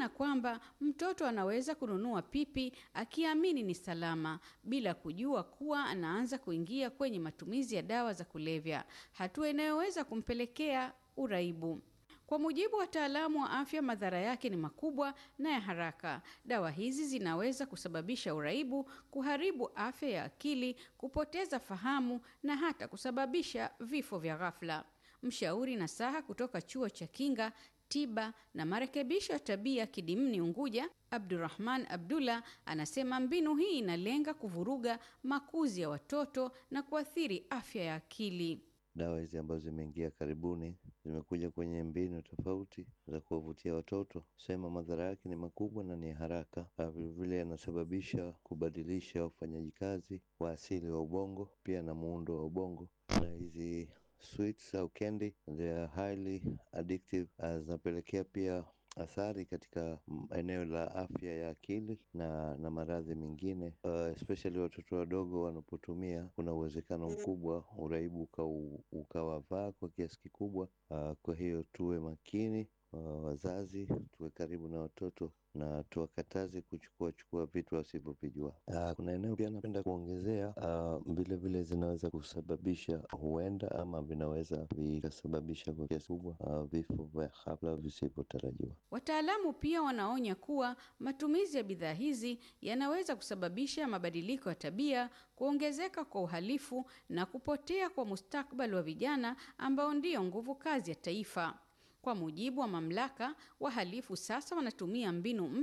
maana kwamba mtoto anaweza kununua pipi akiamini ni salama bila kujua kuwa anaanza kuingia kwenye matumizi ya dawa za kulevya, hatua inayoweza kumpelekea uraibu. Kwa mujibu wa wataalamu wa afya, madhara yake ni makubwa na ya haraka. Dawa hizi zinaweza kusababisha uraibu, kuharibu afya ya akili, kupoteza fahamu na hata kusababisha vifo vya ghafla. Mshauri nasaha kutoka chuo cha kinga tiba na marekebisho ya tabia Kidimni Unguja, Abdurrahman Abdullah anasema mbinu hii inalenga kuvuruga makuzi ya watoto na kuathiri afya ya akili. Dawa hizi ambazo zimeingia karibuni zimekuja kwenye mbinu tofauti za kuwavutia watoto, sema madhara yake ni makubwa na ni haraka. Vilevile yanasababisha kubadilisha ufanyaji kazi wa asili wa ubongo, pia na muundo wa ubongo. Na hizi sweets au candy they are highly addictive, zinapelekea pia athari katika eneo la afya ya akili na na maradhi mengine uh, especially watoto wadogo wanapotumia, kuna uwezekano mkubwa uraibu ukawavaa kwa kiasi kikubwa. Uh, kwa hiyo tuwe makini uh, wazazi tuwe karibu na watoto na tuwakataze kuchukua chukua vitu wasivyovijua. Uh, kuna eneo pia napenda kuongezea vilevile, uh, zinaweza kusababisha huenda ama vinaweza vikasababisha kwa kiasi kubwa uh, vifo vya ghafla visivyotarajiwa. Wataalamu pia wanaonya kuwa matumizi ya bidhaa hizi yanaweza kusababisha mabadiliko ya tabia, kuongezeka kwa uhalifu na kupotea kwa mustakabali wa vijana ambao ndiyo nguvu kazi ya taifa. Kwa mujibu wa mamlaka, wahalifu sasa wanatumia mbinu